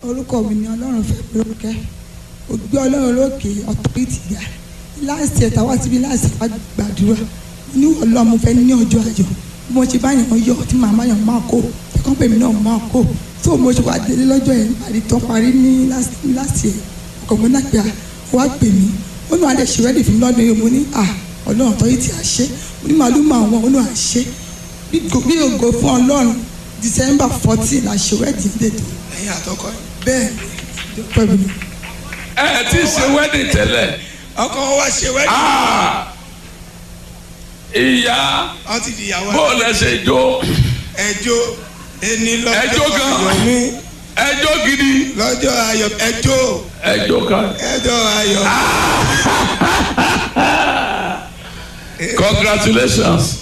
orúkọ mi ni ọlọ́run fẹ́ mi lórúkẹ́ ògbé ọlọ́run lókè ọ̀tọ́rìtì ga láàsì ẹ̀ta wá síbi láàsì wá gbàdúrà ní ọlọ́run mo fẹ́ ní ọjọ́ ayọ̀ bí mo ṣe bá yàn yọ tí màmá yàn máa kó ẹ̀kọ́ pèmí náà máa kó tó mo ṣe wá délé lọ́jọ́ yẹn parí tán parí ní láàsì ẹ̀ ọkọ̀ mi náà pé wá pè mí ó ní adé ṣe rẹ́dì fún mi lọ́dún yìí mo ní à ọlọ́run ọ̀tọ́rìtì àṣẹ mo ní màálù máa wọn ó ní àṣẹ bí ògo fún ọlọ́run December fourteen la ṣe rẹ́dì dètò ẹ̀yin àtọkọ yìí. bẹ́ẹ̀ ni pẹ̀lú mi. ẹ ẹ ti ṣe wedding tẹ́lẹ̀ ọkọ wa ṣe wẹ́ẹ̀dì. Ah! ìyá wọ́n ti di ìyàwó bó lẹ ṣe jó ẹjọ́ ẹni lọ́jọ́ Ẹjọ́ gan. ayọ̀ mi ẹjọ́ gidi lọ́jọ́ ayọ̀ ẹjọ́ ẹjọ́ kan ẹjọ́ ayọ̀ congratulations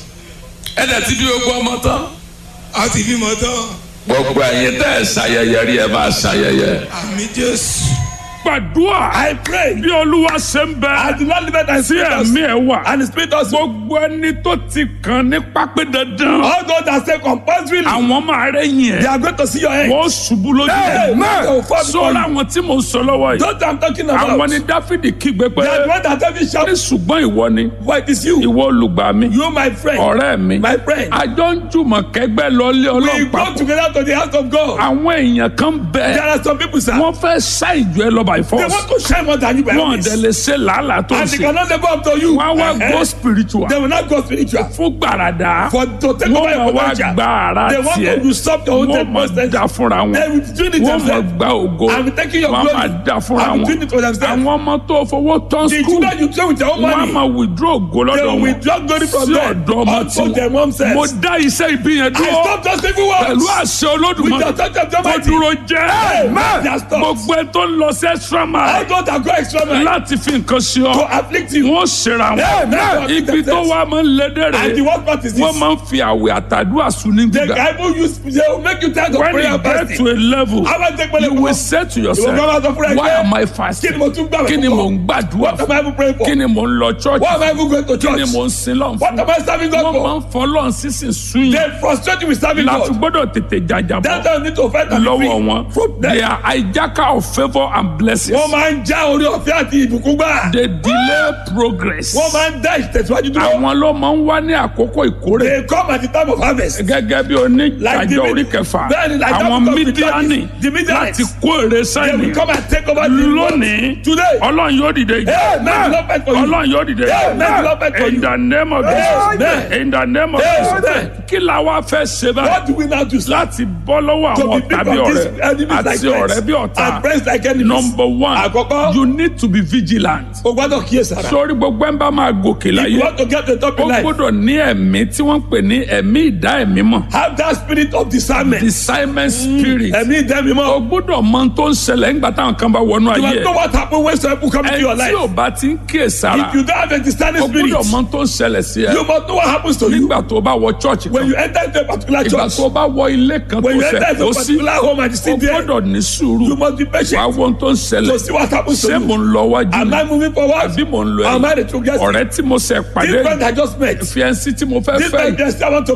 ẹ dẹ̀ ti bí gbogbo ọmọ tán wọ́n ti bímọ tán gbogbo ẹ̀yin tẹ́ ẹ ṣayẹyẹ rí ẹ máa ṣayẹyẹ. àmì Jésù. gbàdúrà. I pray. bí olúwa ṣe ń bẹ. I do not live it and sí spirit us. ẹ̀mí ẹ̀ wà. And the spirit also. gbogbo ẹni tó ti kàn ní pápẹ́ dandan. All those that say compulsorily. àwọn máa rẹ̀ yìn They ẹ̀. are going to see your head. wọ́n ṣubú lójú Hey, ẹ̀. man. They will fall before sọ́ra you. àwọn tí mo ń sọ lọ́wọ́ yìí. Those that I'm talking about. àwọn ni dáfídì kígbe pé. They are the one that every ní shout. ṣùgbọ́n ìwọ ni. Why it is you? ìwọ olùgbà mi. You my friend. ọ̀rẹ́ mi. My friend. àjọ ń jùmọ̀ kẹ́gbẹ́ lọ́lé We ọlọ́run go papọ̀. together to the house of God. àwọn èèyàn kan There bẹ. are some people sir. wọ́n fẹ́ ṣá ìjọ ẹ lọ by They force. want to shine more than you by wọ́n this. dẹ̀ lè ṣe làálàá tó ń And they ṣe. cannot live up to you. wọ́n á wá Eh, go eh. spiritual. They will not go spiritual. fún gbàràdà. For to take over wọ́n your máa wá potential. gba ara They want tiẹ̀. to usurp your own wọ́n ten máa percent. da fúnra wọn. They will do it wọ́n máa themselves. gba ògo. I'm taking your wọ́n glory. máa da fúnra I'm wọn. doing it for themselves. àwọn ọmọ tó fowó tán The skul. children you play with your own wọ́n á money. máa withdraw ògo They lọ́dọ̀ will wọn. withdraw glory from sí them. ọ̀dọ̀ ọmọ Unto tí their mom says. mo dá iṣẹ́ ìbí yẹn I dúró. stop those people words. pẹ̀lú àṣẹ With olódùmarè. the touch of the tó mighty. dúró jẹ́. Amen. They are stopped. gbogbo ẹ tó ń lọ sí extra All mile. those that go extra mile. láti fi nǹkan ṣe To ọ. afflict you. wọ́n ṣera Amen. wọn. ibi tó wá máa ń lé And the dẹ́rẹ̀. worst part is this. wọ́n máa ń fi àwẹ̀ àtàdúrà sùn ní The gbígbà. Bible use they will make you tired of when prayer you and get fasting. to a level How about take you will money? say to Ìwọ gbọ́dọ̀ sọ yourself fúnra ẹ why pé, am I Kí fasting ni mo tún gbàgbọ́ kí ni fún? mò ń gbàdúrà What am I even praying for? kí ni mò ń lọ church Why am I even going to kí ni church? mò ń sin lọ́n What fún am I serving God wọ́n máa for? ń fọlọ́n sísìn sún They yìí frustrate you with serving láti God. gbọ́dọ̀ tètè jàjàbọ̀ That's why you need to fight and be lọ́wọ́ free. wọn From they them. are hijacker of favour and blessings Wọ́n máa ń já orí ọ̀fẹ́ àti ìbùkún gbà. they delay progress Wọ́n máa ń dá ìtẹ̀síwájú dúró. àwọn ló máa ń wá ní àkókò ìkórè They come at the time of harvest. gẹ́gẹ́ bí Like the oníjàjọ orí mid- kẹfà Bẹ́ẹ̀ni, like that àwọn book of the mídíánì Judges, the Midianites. láti kó èrè They sẹ́yìn will come and take over the world. lónìí Today. ọlọ́run yóò dìde Amen. Lord fight for you. ọlọ́run yóò dìde Amen. Lord fight for in you. the name of Amen. Jesus in the name of Amen. Jesus kí la wá fẹ́ ṣe báyìí What do we now do? sir? láti bọ́ lọ́wọ́ To àwọn be ọ̀tá big bí of these ọ̀rẹ́ enemies like àti ọ̀rẹ́ friends bí ọ̀tá and friends like enemies. number one Àkọ́kọ́. you need to be vigilant O gbọ́dọ̀ kíyèsára. sórí gbogbo ẹ̀ ń bá máa gòkè If láyé you want to get the top ó in life, gbọ́dọ̀ ní ẹ̀mí tí wọ́n ń pè ní ẹ̀mí ìdá ẹ̀mí mọ̀ have that spirit of discernment. discernment spirit Ẹ̀mí ìdẹ́mi o mọ́. gbọ́dọ̀ mọ ohun tó ń ṣẹlẹ̀ nígbà táwọn kan bá wọnú You ayé must know ẹ̀ what happen when some people come into your ẹ life. tí ò bá ti ń kíyè sára If you don't have a discerning o spirit, gbọ́dọ̀ mọ ohun tó ń ṣẹlẹ̀ sí ẹ you must know what happens to you nígbà tó bá wọ church when kan you enter into a particular ìgbà church. tó bá wọ ilé kan tó When you fẹ́ enter into kó a sí particular home and you o sit there, gbọ́dọ̀ ní sùúrù you must be wàá patient wo ohun tó ń to ṣẹlẹ̀ see what happens to ṣé mo you. ń lọ wájú Am ni I moving forward? àbí mo ń lọ Am I ẹ̀yìn the true guest? ọ̀rẹ́ tí mo ṣẹ̀ pàdé This friend I just met. fiẹ́nsì tí mo fẹ́ This fẹ́ friend yìí just I want to